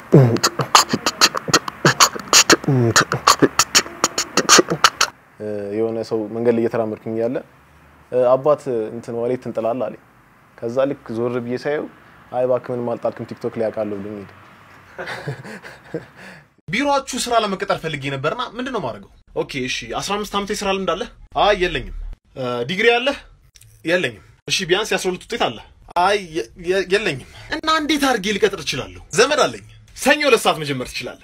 የሆነ ሰው መንገድ ላይ እየተራመድኩኝ እያለ አባት እንትን ዋሌት ትንጥላለህ አለኝ። ከዛ ልክ ዞር ብዬ ሳየው አይ እባክህ ምንም አልጣልክም ቲክቶክ ላይ ያውቃለሁ ብሎኝ ሄደ። ቢሮአችሁ ስራ ለመቀጠር ፈልጌ ነበርና ምንድን ነው ማድረገው? ኦኬ እሺ፣ 15 ዓመት የስራ ልምድ አለህ? አይ የለኝም። ዲግሪ አለህ? የለኝም። እሺ ቢያንስ የ12 ውጤት አለ? አይ የ- የ- የለኝም። እና እንዴት አድርጌ ሊቀጥር እችላለሁ? ዘመድ አለኝ። ሰኞ ሁለት ሰዓት መጀመር ትችላለህ።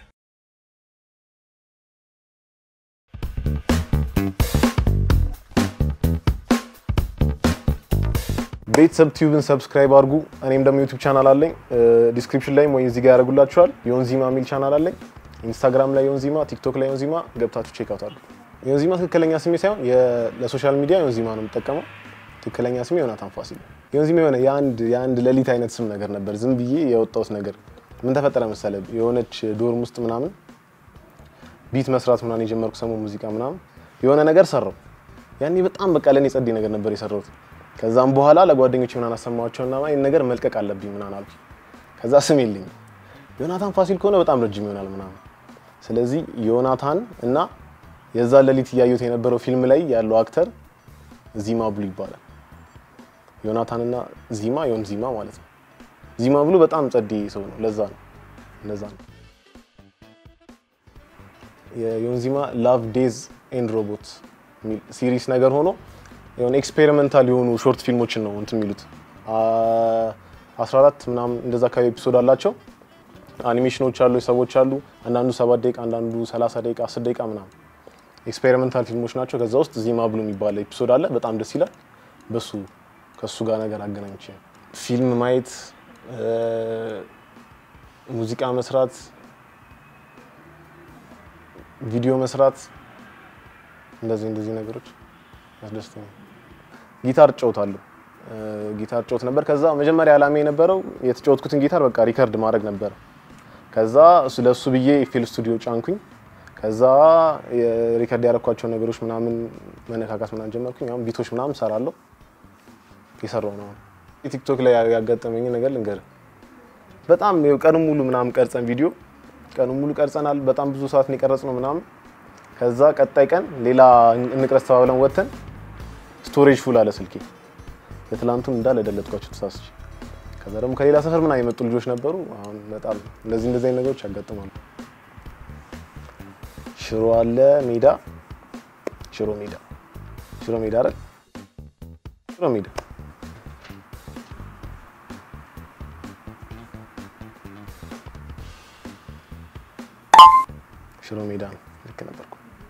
ቤተሰብ ቲዩብን ሰብስክራይብ አድርጉ። እኔም ደግሞ ዩቲዩብ ቻናል አለኝ። ዲስክሪፕሽን ላይም ወይ እዚህ ጋር ያደርጉላችኋል። ዮንዚማ የሚል ቻናል አለኝ። ኢንስታግራም ላይ ዮንዚማ፣ ቲክቶክ ላይ ዮንዚማ ገብታችሁ ቼክ አውት አድርጉ። ዮንዚማ ትክክለኛ ስሜ ሳይሆን የ- ለሶሻል ሚዲያ ዮንዚማ ነው የምጠቀመው። ትክክለኛ ስሜ ዮናታን ፋሲል ነው። ዮንዚማ የሆነ የአንድ የአንድ ሌሊት አይነት ስም ነገር ነበር። ዝም ብዬ የወጣሁት ነገር ምን ተፈጠረ መሰለ የሆነች ዶርም ውስጥ ምናምን ቢት መስራት ምናምን የጀመርኩ ሰሞን ሙዚቃ ምናምን የሆነ ነገር ሰራው። ያኔ በጣም በቃ ለእኔ ጸዴ ነገር ነበር የሰራሁት። ከዛም በኋላ ለጓደኞች ምናምን አሰማቸውና ይህን ነገር መልቀቅ አለብኝ ምናምን አልኩኝ። ከዛ ስም የለኝም ዮናታን ፋሲል ከሆነ በጣም ረጅም ይሆናል ምናምን። ስለዚህ ዮናታን እና የዛ ሌሊት እያዩት የነበረው ፊልም ላይ ያለው አክተር ዚማ ብሉ ይባላል። ዮናታንና ዚማ ዮን ዚማ ማለት ነው። ዚማ ብሉ በጣም ጸዴ ሰው ነው። ለዛ ነው እንደዛ ነው። የዮንዚማ ላቭ ዴዝ ኤንድ ሮቦት የሚል ሲሪስ ነገር ሆኖ የሆነ ኤክስፔሪመንታል የሆኑ ሾርት ፊልሞችን ነው እንትን የሚሉት አ- 14 ምናምን እንደዛ አካባቢ ኤፒሶድ አላቸው። አኒሜሽኖች አሉ፣ ሰዎች አሉ። አንዳንዱ 7 ደቂቃ፣ አንዳንዱ 30 ደቂቃ፣ 10 ደቂቃ ምናምን ኤክስፔሪመንታል ፊልሞች ናቸው። ከዛ ውስጥ ዚማ ብሉ የሚባል ኤፒሶድ አለ። በጣም ደስ ይላል። በሱ ከሱ ጋር ነገር አገናኝቼ ነው። ፊልም ማየት፣ እ፣ ሙዚቃ መስራት፣ ቪዲዮ መስራት እንደዚህ እንደዚህ ነገሮች ያስደስተኛል። ጊታር እጫወታለሁ። እ፣ ጊታር እጫወት ነበር። ከዛ መጀመሪያ ዓላማ የነበረው የተጫወትኩትን ጊታር በቃ ሪከርድ ማድረግ ነበር። ከዛ እሱ ለሱ ብዬ ፊል ስቱዲዮ ጫንኩኝ። ከዛ የሪከርድ ያደረኳቸው ነገሮች ምናምን መነካካት ምናምን ጀመርኩኝ። አሁን ቢቶች ምናምን ሰራለሁ። የሰራው ነው። ቲክቶክ ላይ ያጋጠመኝ ነገር ልንገር። በጣም ይኸው ቀኑን ሙሉ ምናምን ቀርጸን ቪዲዮ ቀኑን ሙሉ ቀርጸናል። በጣም ብዙ ሰዓት ነው የቀረጽነው ምናምን። ከዛ ቀጣይ ቀን ሌላ እንቅረጽ ተባብለን ወጥተን ስቶሬጅ ፉል አለ ስልኬ። የትላንቱን እንዳለ ደለትኳቸው ተሳስቼ። ከዛ ደግሞ ከሌላ ሰፈር ምናምን የመጡ ልጆች ነበሩ። አሁን በጣም እንደዚህ እንደዚህ አይነት ነገሮች ያጋጥማሉ። ሽሮ አለ ሜዳ፣ ሽሮ ሜዳ፣ ሽሮ ሜዳ አይደል? ሽሮ ሜዳ ሽሮ ሜዳ ነው። ልክ ነበርኩ።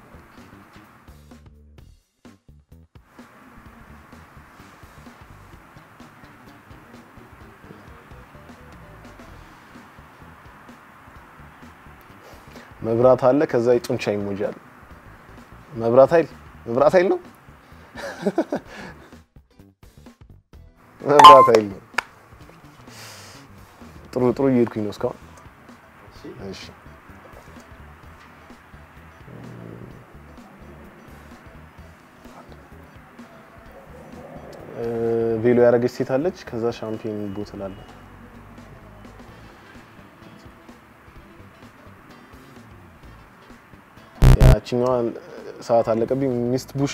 መብራት አለ። ከዛ የጡንቻ ኢሞጂ አለ። መብራት ኃይል መብራት ኃይል ነው። መብራት ኃይል ነው። ጥሩ ጥሩ እየሄድኩኝ ነው እስካሁን። እሺ ቬሎ ያደረገች ሴት አለች። ከዛ ሻምፒዮን ቦትል አለ። ያችኛዋ ሰዓት አለቀብኝ። ሚስት ቡሽ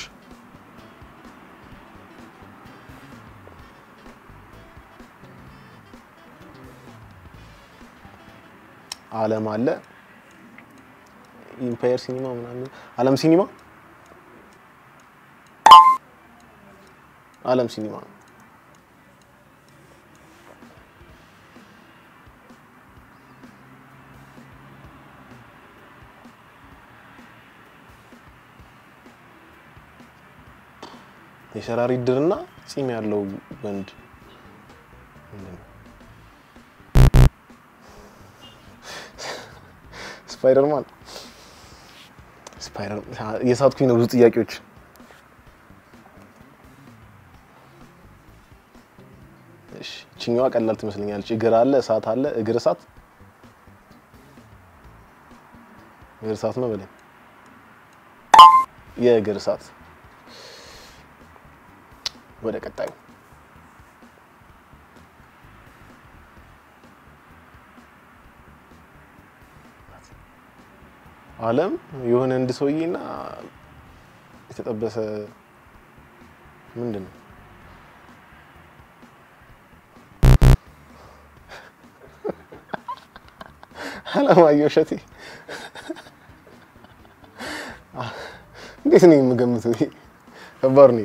አለም አለ። ኢምፓየር ሲኒማ ምናምን አለም ሲኒማ አለም ሲኒማ ነው። የሸራሪት ድርና ፂም ያለው ወንድ ምንድን ነው? ስፓይደርማን ስፓይደር የሳትኩኝ ነው ብዙ ጥያቄዎች እሺ ይችኛዋ ቀላል ትመስለኛለች። እግር አለ፣ እሳት አለ። እግር እሳት እግር እሳት ነው በለኝ። የእግር እሳት ወደ ቀጣዩ አለም የሆነ እንድ ሰውዬና የተጠበሰ ምንድን ነው አለማየሁ እሸቴ እንዴት ነው የምገምተው? ይሄ ከባድ ነው።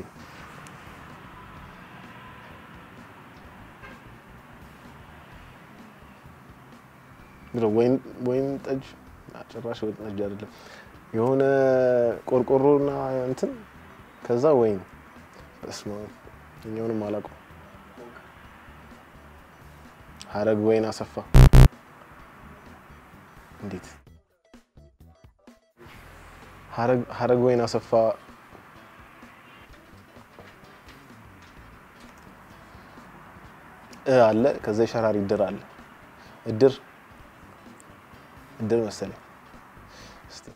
ወይን ወይን ጠጅ ጭራሽ ወይን ጠጅ አይደለም። የሆነ ቆርቆሮና እንትን ከዛ ወይን በስመ አብ እኛውንም አላውቀውም። ሀረግ ወይን አሰፋ እንዴት ሀረግ ወይን አሰፋ እ አለ ከዛ የሸራሪ እድር አለ እድር እድር መሰለኝ እስቲ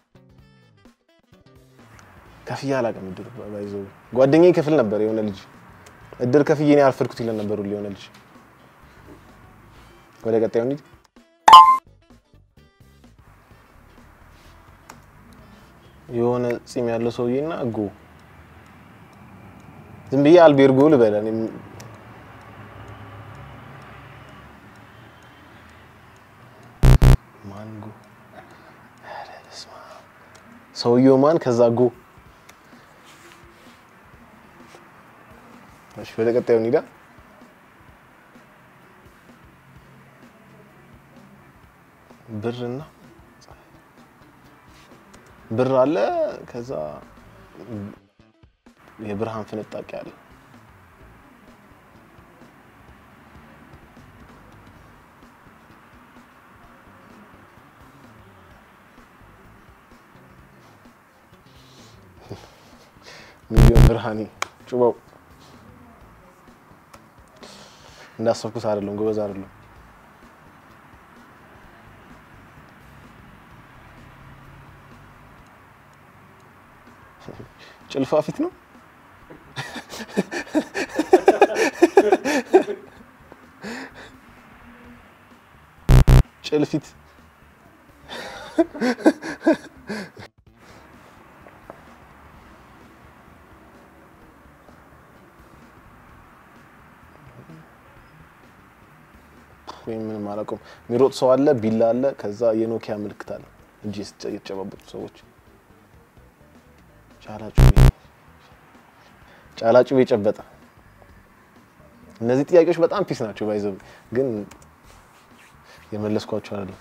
ከፍዬ አላውቅም እድር ባይዞ ጓደኛዬ ክፍል ነበር የሆነ ልጅ እድር ከፍዬ እኔ አልፈድኩት ይለን ነበር ሁሌ የሆነ ልጅ ወደ ቀጣዩ እንሂድ የሆነ ፂም ያለው ሰውዬና ጎ ዝም ብዬ አልቤርጎ ልበል እኔም ማንጎ ሰውየው ማን ከዛ ጎ እሺ ወደ ቀጣዩ እንሂዳ ብርና ብር አለ ከዛ የብርሃን ፍንጣቂ አለ ሚሊዮን ብርሃኔ ጩባው እንዳሰብኩት አይደለም፣ ጎበዝ አይደለም። ጭልፋ ፊት ነው። ጭልፊት ወይም ምንም አላውቀውም። የሚሮጥ ሰው አለ፣ ቢላ አለ፣ ከዛ የኖኪያ ምልክት አለ። እጅ የተጨባበጡ ሰዎች ጫላጩ የጨበጠ እነዚህ ጥያቄዎች በጣም ፒስ ናቸው። ባይዘው ግን የመለስኳቸው አይደለም።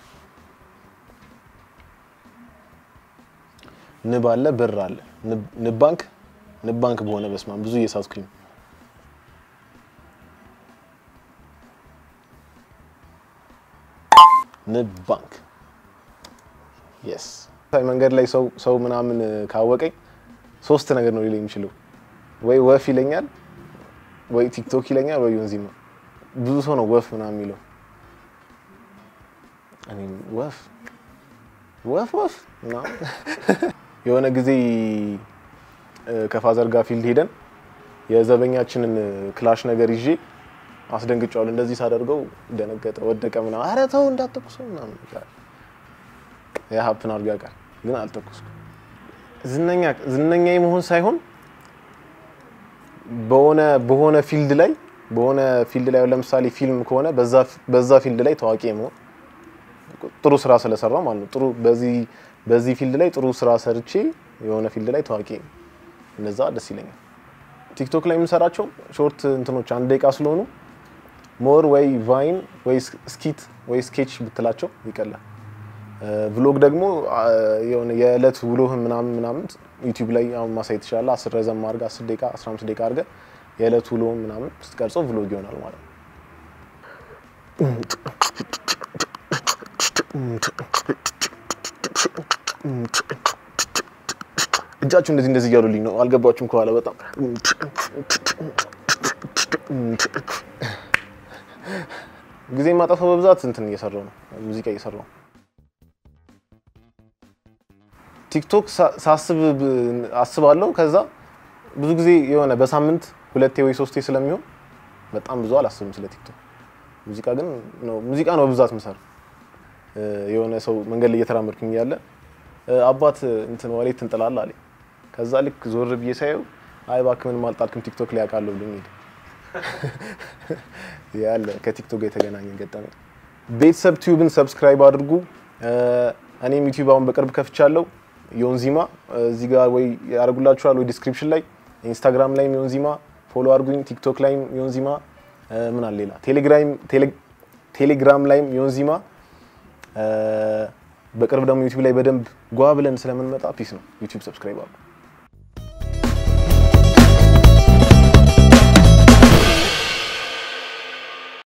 ንብ አለ፣ ብር አለ። ንብ ባንክ ንብ ባንክ በሆነ በስማም ብዙ እየሳትኩኝ ነው። ንብ ባንክ የስ መንገድ ላይ ሰው ሰው ምናምን ካወቀኝ ሶስት ነገር ነው ሊለኝ የሚችለው ወይ ወፍ ይለኛል፣ ወይ ቲክቶክ ይለኛል፣ ወይ ወንዚማ። ብዙ ሰው ነው ወፍ ምናምን የሚለው። እኔም ወፍ ወፍ ወፍ ምናምን የሆነ ጊዜ ከፋዘር ጋር ፊልድ ሄደን የዘበኛችንን ክላሽ ነገር ይዤ አስደንግጫዋለሁ። እንደዚህ ሳደርገው ደነገጠ፣ ወደቀ ምናምን። ኧረ ተው እንዳትተኩሰው ምናምን ያ ሀፕን አድርጋ ቃል ግን አልተኩስኩም። ዝነኛ ዝነኛ የመሆን ሳይሆን በሆነ በሆነ ፊልድ ላይ በሆነ ፊልድ ላይ ለምሳሌ ፊልም ከሆነ በዛ ፊልድ ላይ ታዋቂ የመሆን ጥሩ ስራ ስለሰራው ማለት ነው። ጥሩ በዚህ በዚህ ፊልድ ላይ ጥሩ ስራ ሰርቼ የሆነ ፊልድ ላይ ታዋቂ እነዛ ደስ ይለኛል። ቲክቶክ ላይ የምሰራቸው ሾርት እንትኖች አንድ ደቂቃ ስለሆኑ ሞር ወይ ቫይን ወይ ስኪት ወይ ስኬች ብትላቸው ይቀላል። ቭሎግ ደግሞ የሆነ የዕለት ውሎህን ምናምን ምናምን ዩቲዩብ ላይ አሁን ማሳየት ትችላለህ። አስር ረዘም አድርገህ አስር ደቂቃ አስራ አምስት ደቂቃ አድርገህ የዕለት ውሎህን ምናምን ስትቀርጸው ቭሎግ ይሆናል ማለት ነው። እጃችሁ እንደዚህ እንደዚህ እያሉልኝ ነው። አልገባችሁም? ከኋላ በጣም ጊዜ የማጠፋው በብዛት እንትን እየሰራው ነው፣ ሙዚቃ እየሰራው ነው። ቲክቶክ ሳስብ አስባለሁ። ከዛ ብዙ ጊዜ የሆነ በሳምንት ሁለቴ ወይ ሶስቴ ስለሚሆን በጣም ብዙ አላስብም ስለ ቲክቶክ። ሙዚቃ ግን ነው ሙዚቃ ነው በብዛት ምሰራው። የሆነ ሰው መንገድ ላይ እየተራመድኩኝ ያለ እ፣ አባት እንትን ዋሌት ትንጥላል አለኝ። ከዛ ልክ ዞር ብዬ ሳየው አይ እባክህ ምንም አልጣልክም ቲክቶክ ላይ ያውቃለሁ ብሎኝ ሄደ። ያለ ከቲክቶክ ጋር የተገናኘ ገጠመኝ። ቤተሰብ ቲዩብን ሰብስክራይብ አድርጉ። እ፣ እኔም ዩቲዩብ አሁን በቅርብ ከፍቻለሁ። ዮንዚማ እዚህ ጋር ወይ ያደርጉላችኋል ወይ ዲስክሪፕሽን ላይ ኢንስታግራም ላይም ዮንዚማ ፎሎ አድርጉኝ። ቲክቶክ ላይም ዮንዚማ እ፣ ምን አለ ሌላ ቴሌግራም ቴሌ- ቴሌግራም ላይም ዮንዚማ እ፣ በቅርብ ደግሞ ዩቲዩብ ላይ በደንብ ጓ ብለን ስለምንመጣ ፒስ ነው። ዩቲዩብ ሰብስክራይብ አድርጉ።